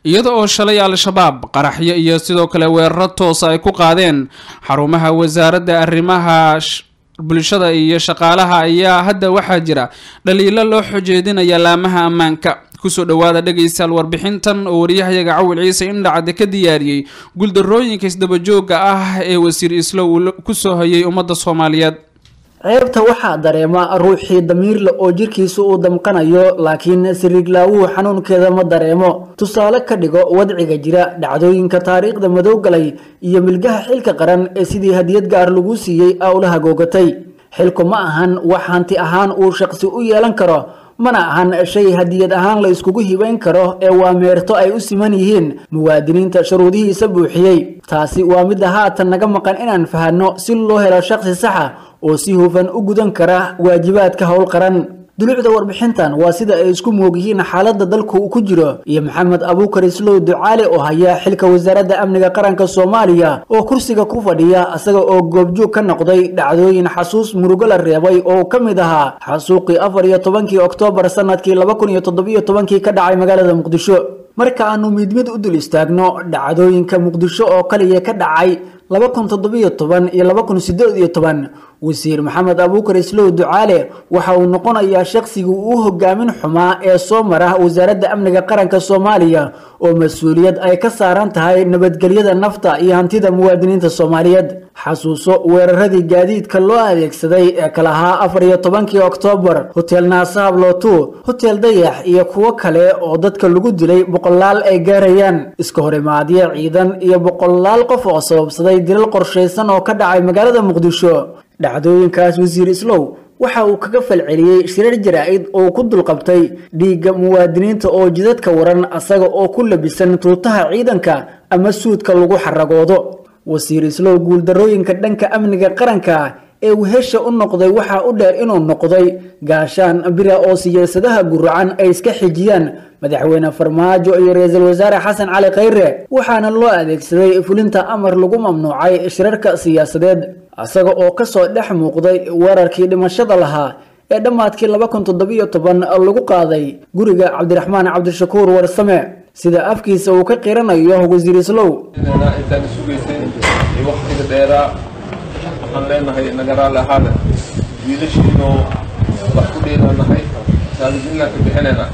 iyada oo shalay al-shabaab qaraxyo iyo sidoo kale weeraro toosa ay ku qaadeen xarumaha wasaaradda arrimaha bulshada iyo shaqaalaha ayaa hadda waxaa jira dhaliilo loo xojeedinaya laamaha ammaanka kusoo dhawaada dhegaystayaal warbixintan oo waryahayaga cawil ciise indhacade ka diyaariyey guuldarooyinka isdabajooga ah ee wasiir islow kusoo hayay ummadda soomaaliyeed ceebta waxaa dareema ruuxii damiirle oo jirkiisa uu damqanayo laakiin siriiglaawuhu xanuunkeeda ma dareemo tusaale ka dhigo wadciga jira dhacdooyinka taariikhda madow galay iyo milgaha xilka qaran ee sidii hadiyad gaar lagu siiyey awlaha googatay xilku ma ahan wax hanti ahaan uu shaqsi u yeelan karo mana ahan shay hadiyad ahaan la iskugu hibayn karo ee waa meerto ay u siman yihiin muwaadiniinta shuruudihiisa buuxiyey taasi waa midda haatan naga maqan inaan fahanno si loo helo shaqsi saxa oo si hufan u gudan kara waajibaadka howl qaran dulucda warbixintan waa sida ay isku moog yihiin xaaladda dalku ku jiro iyo maxamed abuukar islow ducaale oo haya xilka wasaaradda amniga qaranka soomaaliya oo kursiga ku fadhiya isaga oo goobjoog ka noqday dhacdooyin xasuus murugo la reebay oo ka mid ahaa xasuuqii afar iyo tobankii oktoobar sanadkii laba kun iyo toddobiyo tobankii ka dhacay magaalada muqdisho marka aanu mid mid u dul istaagno dhacdooyinka muqdisho oo kaliya ka dhacay laba kun toddobiyo toban iyo laba kun sideed iyo toban wasiir maxamed abuukar islow ducaale waxa uu noqonayaa shaqsigii uu hogaamin xumaa ee soo mara wasaaradda amniga qaranka soomaaliya oo mas-uuliyad ay ka saaran tahay nabadgelyada nafta iyo hantida muwaadiniinta soomaaliyeed xasuuso weeraradii gaadiidka loo adeegsaday ee kala ahaa afar iyo tobankii oktoobar hotel naasaab lootu hotel dayax iyo kuwo kale oo dadka lagu dilay boqolaal ay gaarayaan iska horimaadyo ciidan iyo boqolaal qof oo sababsaday dilal qorshaysan oo ka dhacay magaalada muqdisho dhacdooyinkaas wasiir islow waxa uu kaga falceliyey shirar jaraa-id oo ku dulqabtay dhiigga muwaadiniinta oo jidadka waran asaga oo ku labisan tuutaha ciidanka ama suudka lagu xaragoodo wasiir islow guuldarooyinka dhanka amniga qaranka ee uu hesha u noqday waxaa u dheer inuu noqday gaashaan bira oo siyaasadaha guracan ay iska xijiyaan madaxweyne farmaajo iyo ra-iisul wasaare xasan cali khayre waxaana loo adeegsaday fulinta amar lagu mamnuucay shirarka siyaasadeed isaga oo kasoo dhex muuqday weerarkii dhimashada lahaa ee dhammaadkii laba kun toddobiyo toban lagu qaaday guriga cabdiraxmaan cabdishakuur warsame sida afkiisa uu ka qiranayo wasiir islow intaan sugaysay iyo waktiga dheeraa waxaan leenahay naga raali ahaada wiilashiinoo wax ku dheelanahay saalijinnaan ka bixinayna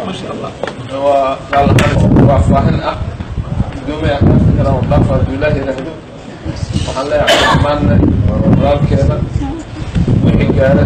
waa raali ahaan faahfaahin ah gudoomay akaasi karaan dhaaf hadduu ilaahi yidhaahdo waxaan leeyahay dhammaanna walaalkeena wixii gaara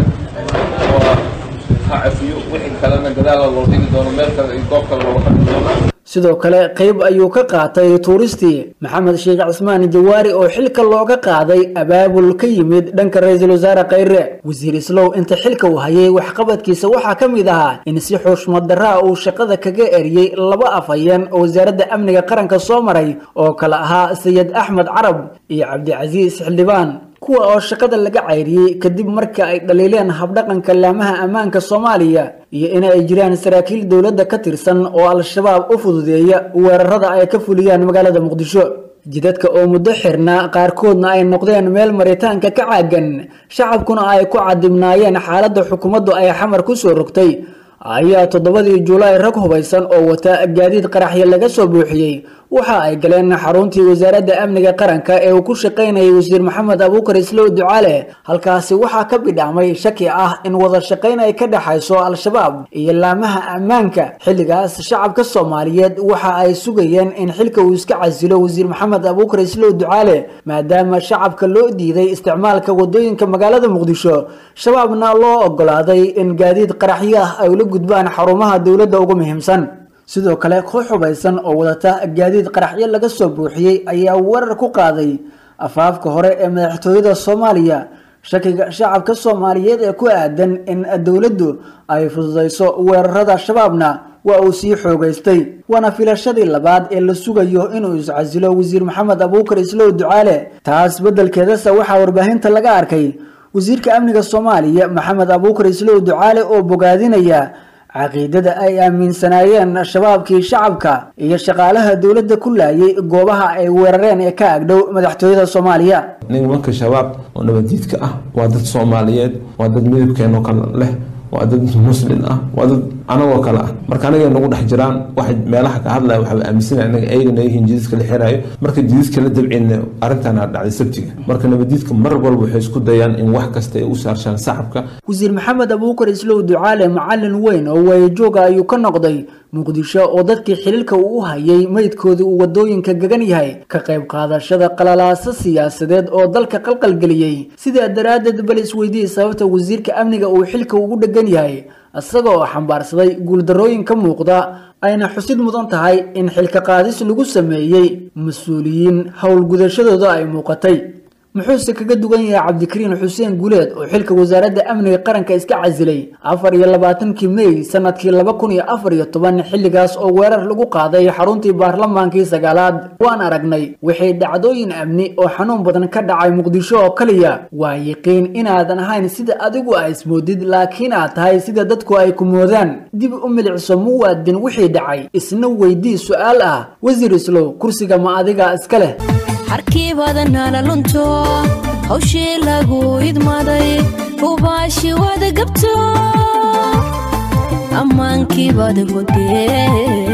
waa ha cafiyo wixii kalena gadaala loo dhigi doono meel kale iyo goob kale looga dhigi doonaa sidoo kale qayb ayuu ka qaatay tuuristii maxamed sheekh cismaan jawaari oo xilka looga qaaday abaabul ka yimid dhanka ra-iisul wasaare khayre wasiir islow inta xilka uu hayay waxqabadkiisa waxaa ka mid ahaa in si xushmad daraa uu shaqada kaga eriyey laba afhayeen oo wasaaradda amniga qaranka soo maray oo kale ahaa sayid axmed carab iyo cabdicasiis xildhibaan kuwa oo shaqada laga cayriyey kadib marka ay dhaliileen habdhaqanka laamaha ammaanka soomaaliya iyo in ay jiraan saraakiil dowladda ka tirsan oo al-shabaab u fududeeya weerarada ay ka fuliyaan magaalada muqdisho jidadka oo muddo xirnaa qaarkoodna ay noqdeen meel maritaanka ka caagan shacabkuna ay ku cadibnaayeen xaaladda xukuumaddu ay xamar ku soo rogtay ayaa toddobadii julaay rag hubaysan oo wata gaadiid qaraxyo laga soo buuxiyey waxa ay galeen xaruntii wasaaradda amniga qaranka ee uu ku shaqaynayay wasiir maxamed abuukar islow ducaale halkaasi waxaa ka bidhaamay shaki ah in wada shaqayn ay ka dhexayso al-shabaab iyo laamaha ammaanka xilligaas shacabka soomaaliyeed waxa ay sugayeen in xilka uu iska casilo wasiir maxamed abuukar islow ducaale maadaama shacabka loo diiday isticmaalka wadooyinka magaalada muqdisho shabaabna loo ogolaaday in gaadiid qaraxyo ah ay ula gudbaan xarumaha dowladda ugu muhiimsan sidoo kale koox hubaysan oo wadata gaadiid qaraxyo laga soo buuxiyey ayaa weerar ku qaaday afaafka hore ee madaxtooyada soomaaliya shakiga shacabka soomaaliyeed ee ku aadan in dowladdu ay fududayso weerarada shabaabna waa uu sii xoogaystay waana filashadii labaad ee la sugayo inuu iscasilo wasiir maxamed abuukar islow ducaale taas beddelkeedase waxaa warbaahinta laga arkay wasiirka amniga soomaaliya maxamed abuukar islow ducaale oo bogaadinaya caqiidada ay aaminsanaayeen shabaabkii shacabka iyo shaqaalaha dowladda ku laayay goobaha ay weerareen ee ka agdhow madaxtooyada soomaaliya nimanka shabaab oo nabadiidka ah waa dad soomaaliyeed waa dad midabkeenoo kale leh waa dad muslin ah waa dad anagoo kale ah marka anaga nagu dhex jiraan waxay meelaha ka hadlaya waxaa aaminsanaya anaga ayagana yihiin jididka la xirayo marka jididka la dabceyna arrintaana dhacday sabtiga marka nabadiidka mar walba waxay isku dayaan in wax kasta ay u saarshaan shacabka wasiir maxamed abuukar islow ducaale macalin weyn oo waayajooga ayuu ka noqday muqdisho oo dadkii xililka uu u hayay meydkoodii uu wadooyinka gagan yahay ka qayb qaadashada qalalaaso siyaasadeed oo dalka qalqalgeliyey sidaa daraaddeed bal isweydiiyey sababta wasiirka amniga uu xilka ugu dhegan yahay isaga oo xambaarsaday guuldarrooyin ka muuqda ayna xusid mudan tahay in xilka qaadis lagu sameeyey mas-uuliyiin howlgudashadooda ay muuqatay muxuuse kaga duwan yahay cabdikariin xuseen guuleed oo xilka wasaaradda amniga qaranka iska casilay afar iyo labaatankii mey sanadkii laba kun iyo afar iyo toban xilligaas oo weerar lagu qaaday xaruntii baarlamaankii sagaalaad waan aragnay waxay dhacdooyin amni oo xanuun badan ka dhacay muqdisho oo kaliya waa yiqiin inaadan ahayn sida adigu a ismoodid laakiin aad tahay sida dadku ay ku moodaan dib u milicso muwaadin wixii dhacay isna weydii su-aal ah wasiir islow kursiga ma adiga iska leh harkii badanala lunto hawshii lagu idmaday hubaashi wada gabto ammaankii bada godee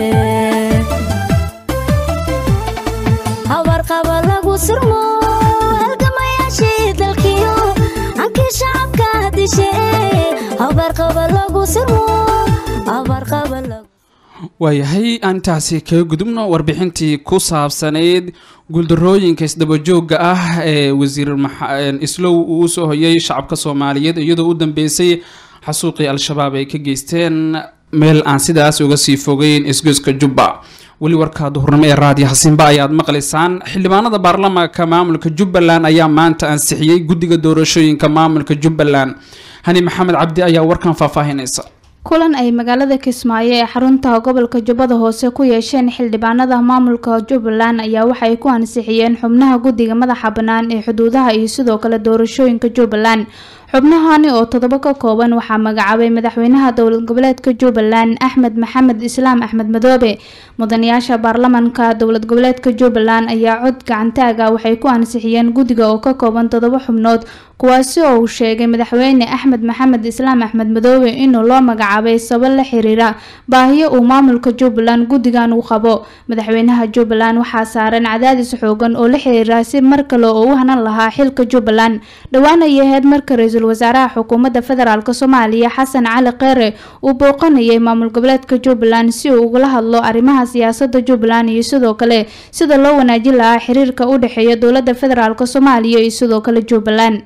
habarqaba lagu sirmo halgamayaashii dalkiyo hankii shacabka dishe habarqaba lagu sirmo habarqaba lagu waayahay aan intaasi kaga gudubno warbixintii ku saabsanayd guuldarooyinka isdabajooga ah ee wasiir islow uu usoo hoyay shacabka soomaaliyeed iyadoo u dambeysay xasuuqii al-shabaab ay ka geysteen meel aan sidaas uga sii fogeyn isgoyska jubba weli warka duhurnimo ee raadiyo xasinba ayaad maqlaysaan xildhibaanada baarlamaanka maamulka jubbaland ayaa maanta ansixiyey guddiga doorashooyinka maamulka jubbaland hani maxamed cabdi ayaa warkan faahfaahinaysa kulan ay magaalada kismaayo ee xarunta gobolka jubbada hoose ku yeesheen xildhibaanada maamulka jubbaland ayaa waxay ku ansixiyeen xubnaha guddiga madaxa bannaan ee xuduudaha iyo sidoo kale doorashooyinka jubbaland xubnahani oo toddoba ka kooban waxaa magacaabay madaxweynaha dowlad goboleedka jubbaland axmed maxamed islaam axmed madoobe mudanayaasha baarlamanka dowlad goboleedka jubbaland ayaa cod gacantaaga waxay ku ansixiyeen guddiga oo ka kooban toddoba xubnood kuwaasi oo uu sheegay madaxweyne axmed maxamed islaam axmed madoobe inuu loo magacaabay sabab la xiriira baahiyo uu maamulka jubbaland guddigan uu qabo madaxweynaha jubbaland waxaa saaran cadaadis xoogan oo la xiriira si mar kale oo u hanan lahaa xilka jubbaland dhowaan ay ahayd marka ra-iisul wasaaraha xukuumadda federaalk soomaaliya xasan cali kheyre uu booqanayay maamul goboleedka jubbaland si uu ugala hadlo arrimaha siyaasada jubbaland iyo sidoo kale sida loo wanaajin lahaa xiriirka u dhexeeya dowladda federaalk soomaaliya iyo sidoo kale jubbaland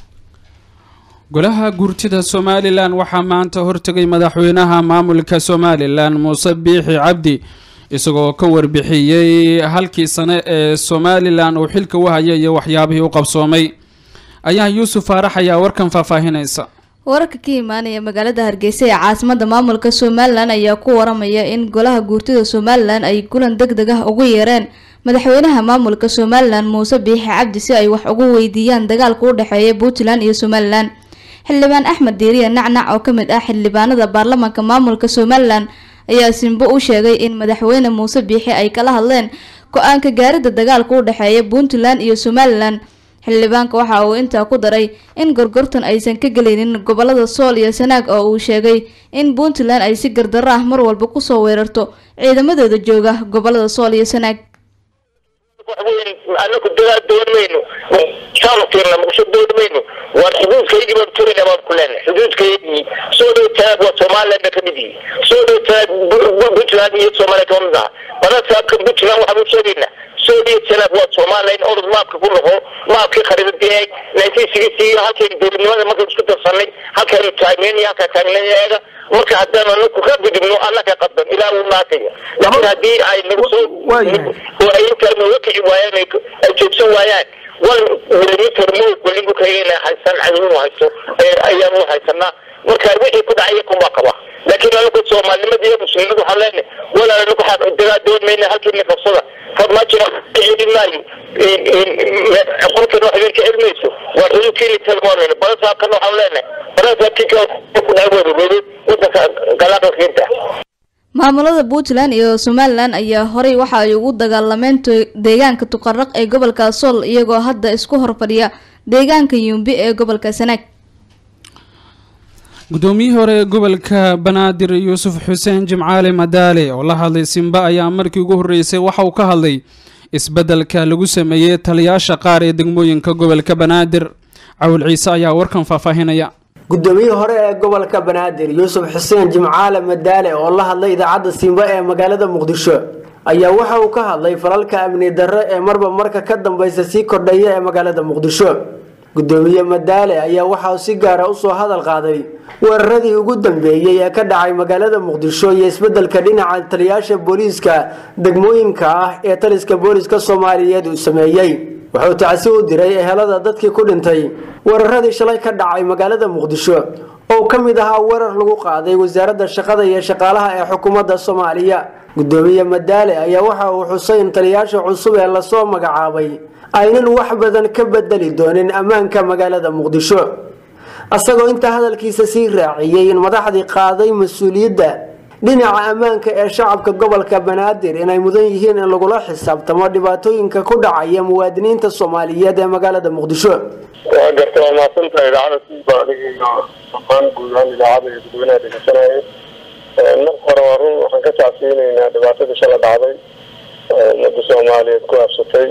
golaha guurtida somalilan waxaa maanta hortegay madaxweynaha maamulka somalilan muuse biixi cabdi isagoo ka warbixiyey halkii sane ee somalilan uu xilka u hayay iyo waxyaabihii u qabsoomay ayaa yuusuf faarax ayaa warkan faahfaahinaysa wararka ka imaanaya magaalada hargeysa ee caasimada maamulka somalilan ayaa ku waramaya in golaha guurtida somalilan ay kulan deg deg ah ugu yeereen madaxweynaha maamulka somalilan muuse biixi cabdi si ay wax ugu weydiiyaan dagaalka u dhexeeya puntland iyo somalilan xildhibaan axmed diiriya nacnac oo kamid ah xildhibaanada baarlamaanka maamulka somalilan ayaa simbo u sheegay in madaxweyne muuse biixi ay kala hadleen go-aanka gaarida dagaalka u dhexeeya puntland iyo somalilan xildhibaanka waxa uu intaa ku daray in gorgortan aysan ka gelaynin gobolada sool iyo sanaag oo uu sheegay in puntland ay si gardarro ah mar walba kusoo weerarto ciidamadooda jooga gobolada sool iyo sanaag anaku dagaal doonmayno shaalkeena muqsho doonmayno waan xuduudkaygii baan turayna baan ku leenahay xuduudkaygii soo dhow taag waa somalilandna ka mid yihi soo dhow taag puntland iyo soomaaliya kama mid aha badasaabka puntland waxaan u sheegaynaa soo dhow taag waa somaliland orod maabka ku noqo maabkii khariidadii nineteen sixty halkaynu dowladnimada markaynu isku darsanay halkaynu taagneynaya halkaa taagneeyaga marka haddaan anaku ka gudubno annaka qadban ilaa uu naataya laakiin haddii ay nagu soo oo ay intaa nooga kici waayaan ay joogsan waayaan wal millimeter moog waligu kayena haysan cadownu haysto ayaanu haysanaa marka wixii ku dhacaya kunbaa qaba laakiin anaku soomaalinimada iyo muslimnimada waxaan leenahay walaal anaku waxaan dagaa doon mayna halkiina qabsada farmaajina celin maayo qolkan wax idinka celmayso waa xuduudkiina talmoonayna balasaabkana waxaan leenahay balasaabkii ku dhacay wadaweede wadanka galaaqalkiinta maamulada puntland iyo somalilan ayaa horey waxa ay ugu dagaalameen deegaanka tuqaraq ee gobolka sool iyagoo hadda isku horfadhiya deegaanka yumbi ee gobolka sanaag guddoomiyihii hore ee gobolka banaadir yuusuf xuseen jimcaale madaale oo la hadlay simba ayaa markii ugu horreysay waxa uu ka hadlay isbeddelka lagu sameeyey taliyaasha qaar ee degmooyinka gobolka banaadir cawil ciise ayaa warkan faahfaahinaya guddoomiyihii hore ee gobolka banaadir yuusuf xuseen jimcaale madaale oo la hadlay idaacadda simba ee magaalada muqdisho ayaa waxa uu ka hadlay falalka amni darro ee marba marka ka dambeysa sii kordhaya ee magaalada muqdisho gudoomiye madaale ayaa waxa uu si gaara usoo hadal qaaday weeraradii ugu dambeeyey ee ka dhacay magaalada muqdisho iyo isbedelka dhinaca taliyaasha booliiska degmooyinka ah ee taliska booliiska soomaaliyeed uu sameeyey wuxuu tacsi u diray ehelada dadkii ku dhintay weeraradii shalay ka dhacay magaalada muqdisho oo ka mid ahaa weerar lagu qaaday wasaaradda shaqada iyo shaqaalaha ee xukuumadda soomaaliya gudoomiye madaale ayaa waxa uu xusay in taliyaasha cusub ee lasoo magacaabay aynan wax badan ka bedeli doonin ammaanka magaalada muqdisho isagoo intaa hadalkiisa sii raaciyey in madaxdii qaaday mas-uuliyadda dhinaca ammaanka ee shacabka gobolka banaadir inay mudan yihiin in lagula xisaabtamo dhibaatooyinka ku dhacaya muwaadiniinta soomaaliyeed ee magaalada muqdisho waa garta waa mahadsantahay idaacada siiba aniga iyo dhammaan guud ahaan idaacada iyo dadweynaha dhegeysanayay marka hore waa run waxaan ka tacsiyeyneynaa dhibaatadii shala dhacday ummadda soomaaliyeed ku habsatay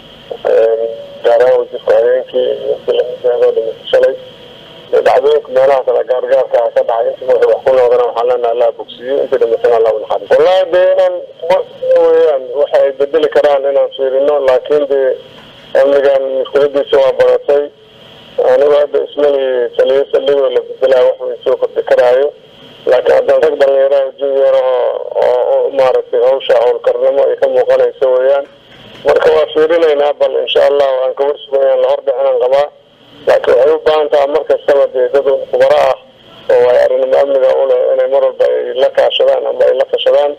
gaar ahaan wasiirka habeenkii silamideedoo dhimata shalay dhacdooyinka meelaha kale gaargaarka ah ka dhacay inta wixii wax ku noqdana waxaan leenaha allah bogsiyo inta dhimatana allah unaxariis wallahi dee inaan weyaan waxa ay bedeli karaan inaan fiirino laakiin dee amnigan mushkiladiisa waa badatay anigu hadda ismali taliyo saldhigoo la bedelaa wax way soo kordhi karaayo laakiin haddaan rag dhalinyaraha junior oo maaragtay hawsha howlkarnimo ay ka muuqanayso weeyaan marka waa fiirinaynaa bal insha allah aan ka warsugayaan lahordhicinaan qabaa laakiin waxay u baahan taha mar kastaba dee dad khubaro ah oo ay arrinimo amniga uleh inay mar walba ay la kaashadaan ama ay la tashadaan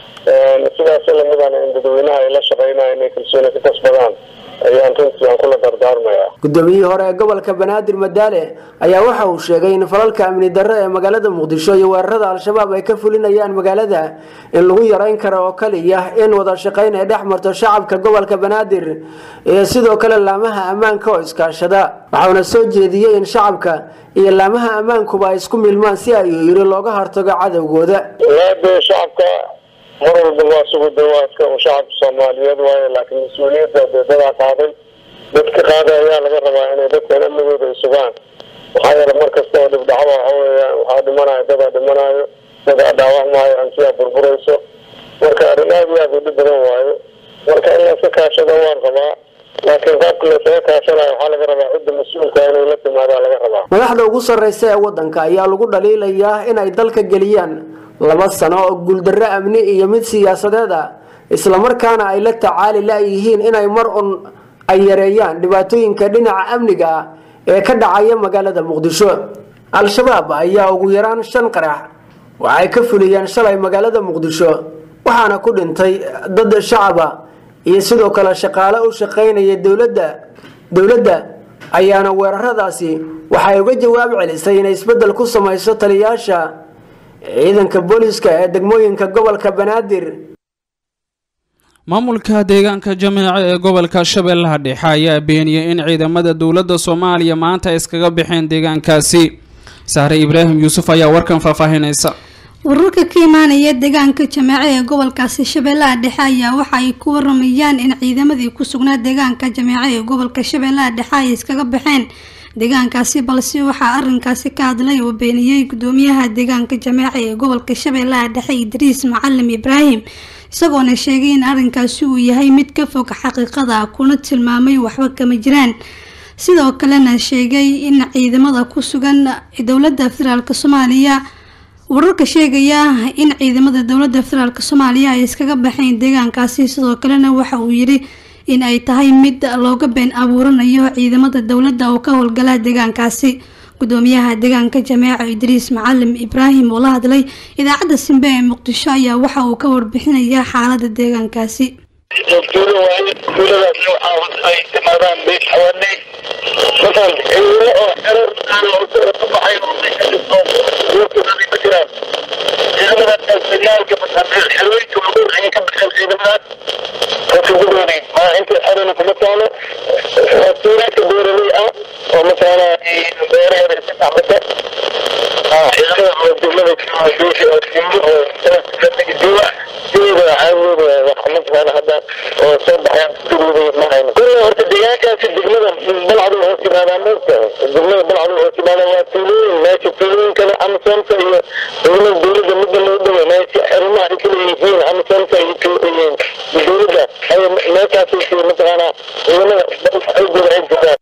sidaas lamidana in dadweynaha ay la shaqeynaya inay kalsooni ka kasbadaan ayaan runtii aan kula dardaarmaya gudoomiyihii hore ee gobolka banaadir madaale ayaa waxa uu sheegay in falalka amni darro ee magaalada muqdisho iyo weerarada al-shabaab ay ka fulinayaan magaalada in lagu yareyn karo oo kaliya in wada shaqeyn ay dhex marto shacabka gobolka banaadir iyo sidoo kale laamaha ammaanka oo iskaashada waxauna soo jeediyey in shacabka iyo laamaha ammaankuba ay isku milmaan si ayuu yiri looga hortago cadowgooda de shacabka mar walba waa sugu dawaaska oo shacabka soomaaliyeed waaye laakiin mas-uuliyadda dee dadaa qaaday dadka qaaday ayaa laga rabaa inay dadkan amnigooda ay sugaan maxaa yeele mar kasta oo dhibdhacdo waxa weeyaan waxaa dhimanayo dadaa dhimanayo dadaa dhaawacmaayo hantiyaa burburayso marka arrin aad iyo aad u dhib badan waayo marka in layska kaashado waan qabaa laakiin qaabka laysaga kaashanayo waxaa laga rabaa cidda mas-uulka inay la timaadaa laga rabaa madaxda ugu sarreysa ee waddanka ayaa lagu dhaliilayaa inay dalka geliyaan laba sano oo guuldarro amni iyo mid siyaasadeed ah islamarkaana ay la tacaali la-yihiin inay mar un ay yareeyaan dhibaatooyinka dhinaca amniga ah ee ka dhacaya magaalada muqdisho al-shabaab ayaa ugu yaraan shan qarax waxay ka fuliyeen shalay magaalada muqdisho waxaana ku dhintay dad shacaba iyo sidoo kale shaqaale u shaqaynaya dowladda dowladda ayaana weeraradaasi waxay uga jawaab celisay inay isbeddel ku samayso taliyaasha ciidanka booliiska ee degmooyinka gobolka banaadir maamulka deegaanka jameeco ee gobolka shabeellaha dhexe ayaa beeniyey in ciidamada dowladda soomaaliya maanta iskaga baxeen deegaankaasi sahre ibraahim yuusuf ayaa warkan faahfaahinaysa wararka ka imaanaya deegaanka jameeco ee gobolkaasi shabeellaha dhexe ayaa waxa ay ku waramayaan in ciidamadii ku sugnaa deegaanka jameeco ee gobolka shabeellaha dhexe ay iskaga baxeen deegaankaasi balse waxaa arinkaasi ka hadlay oo beeniyey gudoomiyaha deegaanka jameeca ee gobolka shabeellaha dhexe idriis macalim ibraahim isagoona sheegay in arinkaasi uu yahay mid ka fog xaqiiqada kuna tilmaamay waxba kama jiraan sidoo kalena sheegay in ciidamada ku sugan dowladda federaalk soomaaliya wararka sheegaya in ciidamada dowladda federaalk soomaaliya ay iskaga baxeen deegaankaasi sidoo kalena waxa uu yidhi in ay tahay mid looga been abuuranayo ciidamada dowladda oo ka howlgala deegaankaasi gudoomiyaha deegaanka jameeco idriis macalim ibraahim oo la hadlay idaacadda simbe ee muqdisho ayaa waxa uu ka warbixinaya xaalada deegaankaasi tuulo waaye tuuladaas waxaa ay timaadaan bees xawaaney masalan ciidamo oo xerar aan ka baxay oo meesha dhisto duurkooda ma jiraan ciidamadaas signaalka xerooyinka waaweyn ayay ka baxeen ciidamadaas rasugudoodii maa inta xerana kuma taalo waa tuulaadka beeraley ah oo masalan beeraheeda iska tacbata duushi oo simbo oo duwa duwa caawooda wax mataqaana hadda oo soo baxayaan duwada ma hayno kulle horta deegaankaasi degmada balcadu hoos yimaadaan moogta degmada balcadu hoos yimaadaan waa tuulooyin meesha tuulooyin kale amsonta iyo dowlada dowladda midda loo dhawa meesha arrimaha ay kala yihiin amsonta iyo dowladda ay meeshaas mataqaana ciidamada xoogooda ay jiraan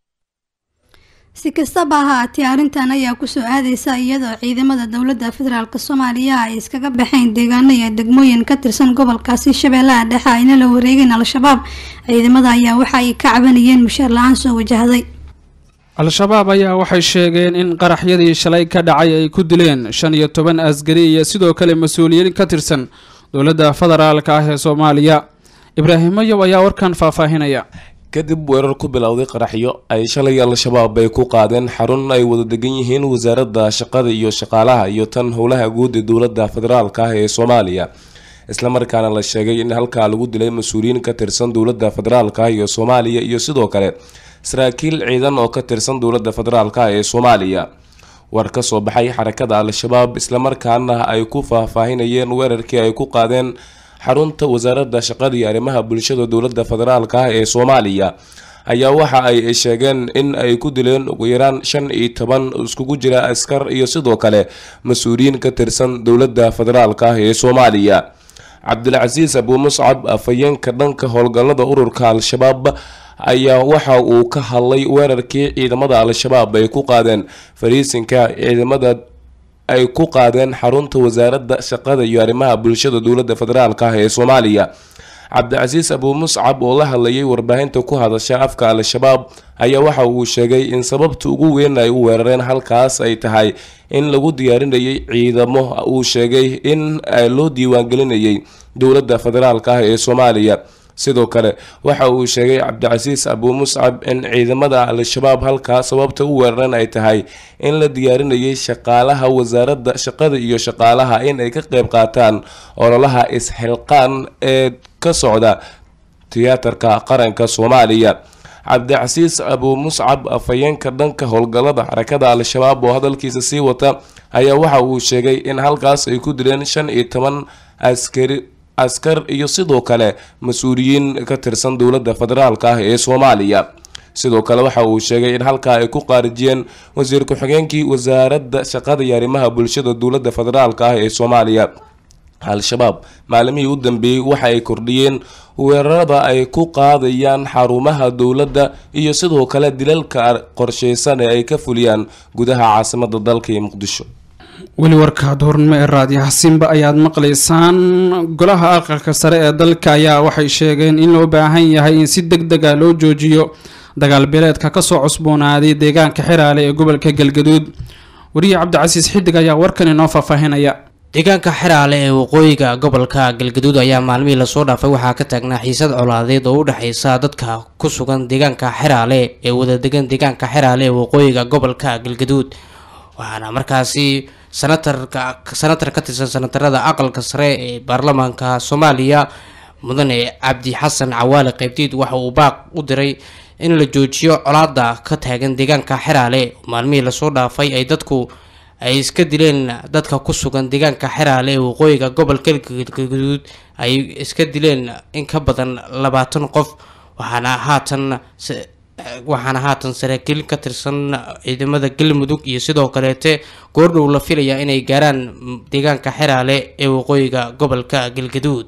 si kastaba ha haatee arrintan ayaa kusoo aadeysa iyadoo ciidamada dowladda federaalk soomaaliya ay iskaga baxeen deegaano iyo degmooyin ka tirsan gobolkaasi shabeellaha dhexe ayna la wareegeen al-shabaab ciidamada ayaa waxa ay ka cabanayeen mushaar la-aan soo wajahday al-shabaab ayaa waxay sheegeen in qaraxyadii shalay ka dhacay ay ku dileen shan iyo toban asgari iyo sidoo kale mas-uuliyiin ka tirsan dowladda federaalka ah ee soomaaliya ibraahim mayow ayaa warkan faahfaahinaya kadib weerar ku bilowday qaraxyo ay shalay al-shabaab ay ku qaadeen xarun ay wada degan yihiin wasaaradda shaqada iyo shaqaalaha iyo tan howlaha guud ee dowladda federaalka ah ee soomaaliya islamarkaana la sheegay in halkaa lagu dilay mas-uuliyiin ka tirsan dowladda federaalka ah iyo soomaaliya iyo sidoo kale saraakiil ciidan oo ka tirsan dowladda federaalka ah ee soomaaliya war ka soo baxay xarakada al-shabaab islamarkaana ay ku faahfaahinayeen weerarkii ay ku qaadeen xarunta wasaaradda shaqada iyo arrimaha bulshada dowladda federaalka ah ee soomaaliya ayaa waxa ay sheegeen in ay ku dileen ugu yaraan shan iyo toban iskugu jira askar iyo sidoo kale mas-uuliyiin ka tirsan dowladda federaalka ah ee soomaaliya cabdilcasiis abuu muscab afhayeenka dhanka howlgallada ururka al-shabaab ayaa waxa uu ka hadlay weerarkii ciidamada al-shabaab ay ku qaadeen fariisinka ciidamada ay ku qaadeen xarunta wasaaradda shaqada iyo arrimaha bulshada dowladda federaalka ah ee soomaaliya cabdicasiis abuu muscab oo la hadlayay warbaahinta ku hadasha afka al-shabaab ayaa waxa uu sheegay in sababta ugu weyn ay u weerareen halkaas ay tahay in lagu diyaarinayay ciidamo uu sheegay in loo diiwaangelinayay dowladda federaalka ah ee soomaaliya sidoo kale waxa uu sheegay cabdicasiis abuu muscab in ciidamada al-shabaab halkaa sababta u weeraran ay tahay in la diyaarinayay shaqaalaha wasaaradda shaqada iyo shaqaalaha in ay ka qeyb qaataan ololaha is-xilqaan ee ka socda tiyaatarka qaranka soomaaliya cabdicasiis abuu muscab afhayeenka dhanka howlgallada xarakada al-shabaab oo hadalkiisa sii wata ayaa waxa uu sheegay in halkaas ay ku dileen shan iyo toban askari askar iyo sidoo kale mas-uuliyiin ka tirsan dowladda federaalka ah ee soomaaliya sidoo kale waxa uu sheegay in halkaa ay ku qaarijiyeen wasiir ku-xigeenkii wasaaradda shaqada iyo arrimaha bulshada dowladda federaalka ah ee soomaaliya al-shabaab maalimihii u dambeeyey waxa ay kordhiyeen weerarada ay ku qaadayaan xarumaha dowladda iyo sidoo kale dilalka qorsheysan ee ay ka fuliyaan gudaha caasimada dalka iyo muqdisho weli warka duhurnimo ee raadiyaha simba ayaad maqlaysaan golaha aqalka sare ee dalka ayaa waxay sheegeen in loo baahan yahay in si deg deg ah loo joojiyo dagaal beeleedka kasoo cusboonaaday deegaanka xiraale ee gobolka galgaduud wariye cabdicasiis xidig ayaa warkan inoo faahfaahinaya deegaanka xiraale ee waqooyiga gobolka galgaduud ayaa maalmihii lasoo dhaafay waxaa ka taagnaa xiisad colaadeed oo u dhexeysa dadka ku sugan deegaanka xiraale ee wadadegan deegaanka xiraale ee waqooyiga gobolka galgaduud waxaana markaasi sanatarka sanatar ka tirsan sanatarada aqalka sare ee baarlamaanka soomaaliya mudane cabdi xasan cawaale qeybdiid waxa uu baaq u diray in la joojiyo colaada ka taagan deegaanka xiraale maalmihii lasoo dhaafay ay dadku ay iska dileen dadka ku sugan deegaanka xiraale ee waqooyiga gobolka galgaduud ay iska dileen in ka badan labaatan qof waxaana haatan waxaana haatan saraakiil ka tirsan ciidamada galmudug iyo sidoo kaleete goordhow la filayaa inay gaaraan deegaanka xiraale ee waqooyiga gobolka galgaduud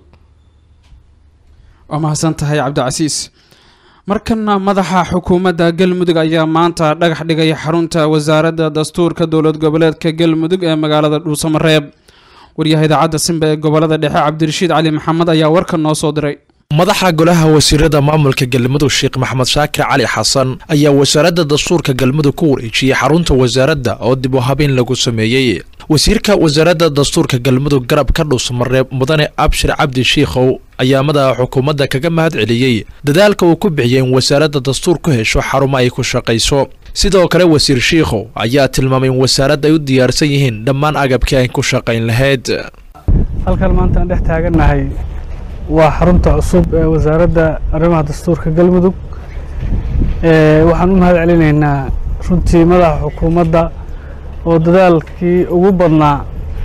waa mahadsan tahay cabdicasiis markana madaxa xukuumadda galmudug ayaa maanta dhagax dhigay xarunta wasaaradda dastuurka dowlad goboleedka galmudug ee magaalada dhuusamareeb waryaha idaacadda simba ee gobolada dhexe cabdirashiid cali maxamed ayaa warkan noo soo diray madaxa golaha wasiirada maamulka galmudug sheekh maxamed shaakir cali xasan ayaa wasaaradda dastuurka galmudug ku wareejiyey xarunta wasaaradda oo dib u habeyn lagu sameeyey wasiirka wasaaradda dastuurka galmudug garab ka dhuusamareeb mudane abshir cabdi shiikhow ayaa madaxa xukuumadda kaga mahad celiyey dadaalka uu ku bixiyey in wasaaradda dastuur ku hesho xarumo ay ku shaqayso sidoo kale wasiir shiikhow ayaa tilmaamay in wasaaradda ay u diyaarsan yihiin dhammaan agabkii ay ku shaqayn lahayd halkan maanta aan dhex taagannahay waa xarunta cusub ee wasaaradda arrimaha dastuurka galmudug waxaan u mahad celinaynaa runtii madaxa xukuumadda oo dadaalkii ugu badnaa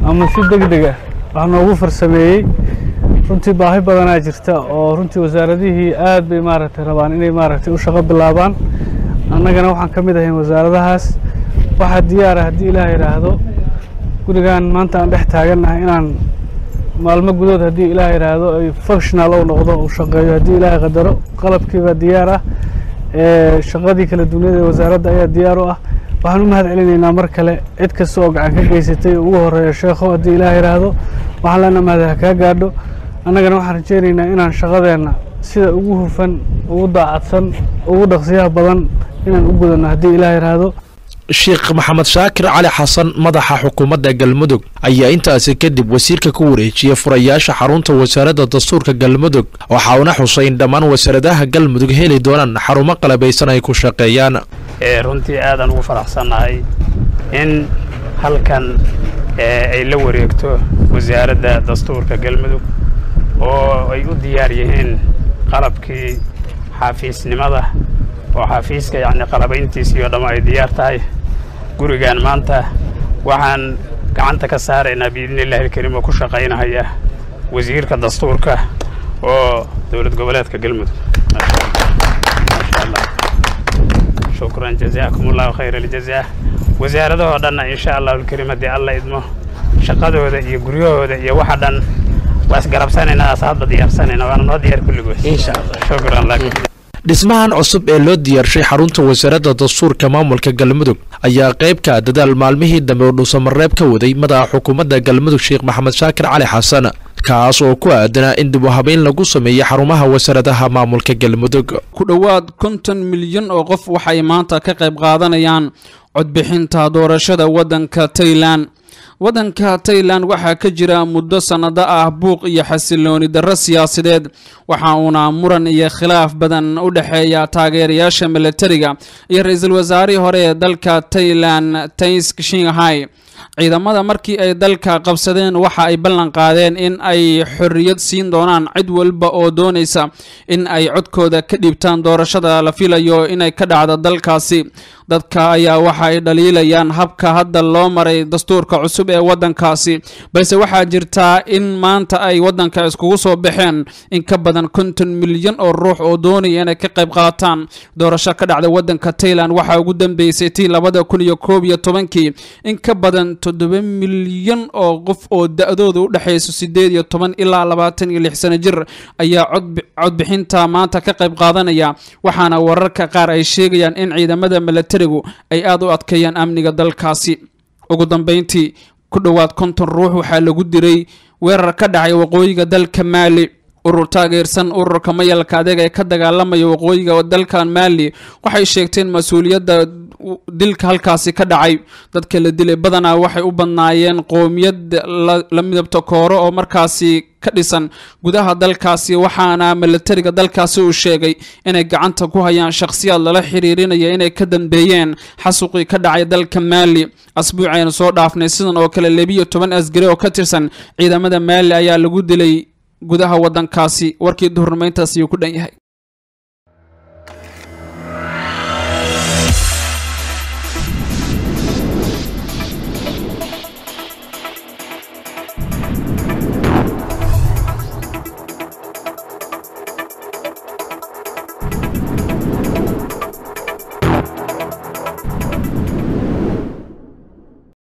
ama si deg deg ah wax noogu farsameeyey runtii baahi badanaa jirta oo runtii wasaaradihii aad bay maaragtay rabaan inay maaragtay u shaqo bilaabaan annagana waxaan ka mid ahayn wasaaradahaas waxaa diyaara haddii ilaah yidhaahdo gurigan maanta aan dhex taagannahay inaan maalmo gudood haddii ilaah yidhaahdo ay functional ou noqdo uu shaqeeyo haddii ilaahay qadaro qalabkiibaa diyaar ah ee shaqadii kala dunyada ee wasaaradda ayaa diyaar u ah waxaan u mahad celinaynaa mar kale cid kasta oo gacan ka geysatay ugu horeeya sheekho haddii ilaah yidhaahdo waxaan leenaha mahad ha kaa gaadho annagana waxaan rajeynaynaa inaan shaqadeenna sida ugu hufan ugu daacadsan ugu dhaqsiyaha badan inaan u gudanno haddii ilaah yidhaahdo sheekh maxamed shaakir cali xasan madaxa xukuumadda galmudug ayaa intaasi kadib wasiirka ku wareejiyey furayaasha xarunta wasaaradda dastuurka galmudug waxa uuna xusay in dhammaan wasaaradaha galmudug heli doonaan xarumo qalabaysan ay ku shaqeeyaan runtii aadaan ugu faraxsannahay in halkan ay la wareegto wasaaradda dastuurka galmudug oo ay u diyaar yihiin qalabkii xafiisnimada oo xafiiska yacni qalabayntiisii oo dhamma ay diyaar tahay gurigan maanta waxaan gacanta ka saaraynaa biidni illahi alkariim oo ku shaqaynahaya wasiirka dastuurka oo dowlad goboleedka galmudug maasha allah shukran jazaakum allahu khayra aljazaa wasaaradahoo dhanna insha allahu alkariim haddii alla idmo shaqadooda iyo guryahooda iyo waxa dhan waa isgarabsanaynaa as hadba diyaarsanayna waana noo diyaar kulligood insha allah shukran lak dhismahan cusub ee loo diyaarshay xarunta wasaaradda dastuurka maamulka galmudug ayaa qayb ka dadaal maalmihii dambe oo dhuusamareeb ka waday madaxa xukuumadda galmudug sheekh maxamed shaakir cali xasan kaas oo ku aadanaa in dib u habeyn lagu sameeyey xarumaha wasaaradaha maamulka galmudug ku dhowaad konton milyan oo qof waxay maanta ka qayb qaadanayaan codbixinta doorashada waddanka tailan waddanka tailan waxaa ka jira muddo sannado ah buuq iyo xasilooni darro siyaasadeed waxa uuna muran iyo khilaaf badan u dhexeeya taageerayaasha milatariga iyo ra-iisul wasaarihii hore ee dalka tailan taisk shinghai ciidamada markii ay dalka qabsadeen waxa ay ballan qaadeen in ay xorriyad siin doonaan cid walba oo doonaysa in ay codkooda ka dhiibtaan doorashada la filayo inay ka dhacdo dalkaasi dadka ayaa waxa ay dhaliilayaan habka hadda loo maray dastuurka cusub ee waddankaasi balse waxaa jirtaa in maanta ay waddanka iskugu soo baxeen in ka badan konton milyan oo ruux oo doonaya inay ka qayb qaataan doorasho ka dhacda waddanka tailan waxaa ugu dambeysay tii labada kun iyo koob iyo tobankii in ka badan toddoba milyan oo qof oo da-dooda u dhexayso sideed iyo toban ilaa labaatan iyo lix sano jir ayaa codbixinta maanta ka qayb qaadanaya waxaana wararka qaar ay sheegayaan in ciidamada milatarigu ay aada u adkeeyaan amniga dalkaasi ugu dambeyntii ku dhowaad konton ruux waxaa lagu diray weerar ka dhacay waqooyiga dalka maali urur taageersan ururka mayalka adeega ee ka dagaalamaya waqooyiga dalkan maali waxay sheegteen mas-uuliyadda dilka halkaasi ka dhacay dadka la dilay badanaa waxay u badnaayeen qoomiyad la midabta kooro oo markaasi ka dhisan gudaha dalkaasi waxaana milatariga dalkaasi uu sheegay inay gacanta ku hayaan shakhsiyaad lala xiriirinaya inay ka dambeeyeen xasuqii ka dhacay dalka maali asbuuc aynu soo dhaafnay sidan oo kale labiyo toban asgari oo ka tirsan ciidamada maali ayaa lagu dilay gudaha waddankaasi warkii duhurnimayntaas ayuu ku dhan yahay